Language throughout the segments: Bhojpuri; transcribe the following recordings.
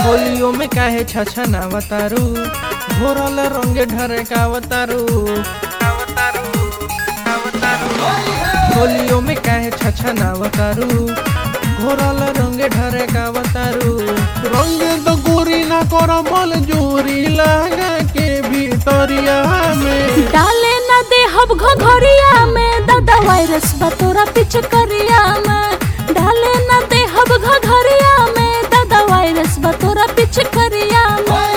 होलियो में काहे छछनावतारू घोरल रंगे ढरे कावतारू होलियो में काहे छछनावतारू घोरल रंगे ढरे कावतारू रंगे तो गोरी ना कर बल जोरी लगा के भीतरिया में डाले न दे हब घघरिया में दादा वायरस बतोरा पिचकरिया में डाले न दे हब घघरिया में दादा वायरस बतोरा पिचकरिया में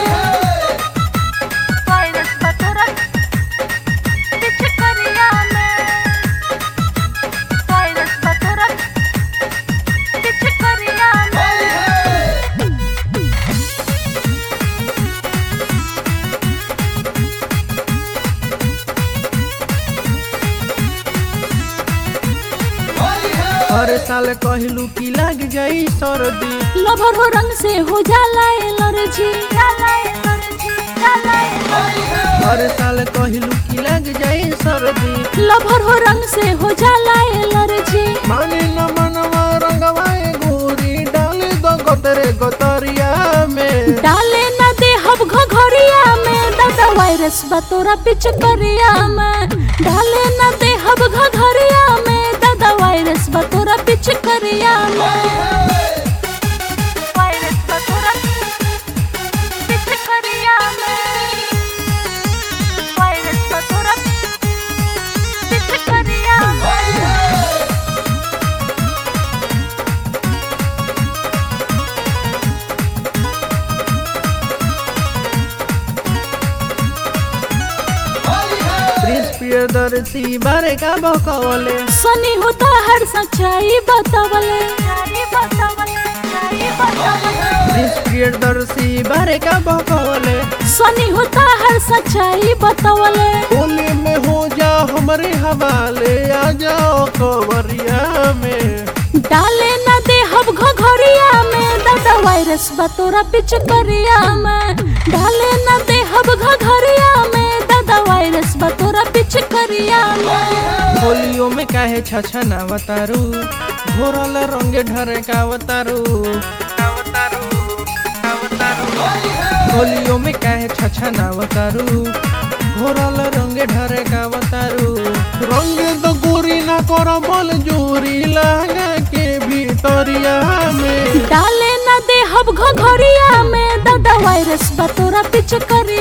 वायरस बतोरा पिचकरिया में वायरस बतोरा पिचकरिया में हर साल कहलू की लग जाई सर्दी लभर हो रंग से हो जाला एलर्जी जाला एलर्जी जाला एलर्जी हर साल कहलू की लग जाई सर्दी लभर हो रंग से हो जाला एलर्जी माने न मनवा रंगवाए गोरी डाले दो गोतरे गोतरिया में डाले न दे हब घघरिया में दादा वायरस बतोरा पिचकरिया में डाले न दे हब घघरिया में दादा वायरस बतोरा पिचकरिया में वायरस बतोरा पिचकरिया में वायरस बतोरा पिचकरिया में प्रिंस प्रियदर्शी बारे का बकवले सनी होता हर सच्चाई बतावले प्रिंस प्रियदर्शी बारे का बकवले सनी होता हर सच्चाई बतावले होली में हो जा हमारे हवाले आ जाओ कवरिया में डाले न दे हब घघरिया में दादा वायरस बतोरा पिचकरिया में डाले न दे हब घघरिया में दादा वायरस बतोरा पिचकरिया में होलियो में काहे छछनावतारू घोरल रंगे ढरे कावतारू होलियो में काहे छछनावतारू घोरल रंगे ढरे कावतारू रंगे तो गोरी ना कर बल जोरी लगा के भीतरिया में डाले न दे हब घघरिया में दादा वायरस बतोरा पिचकरिया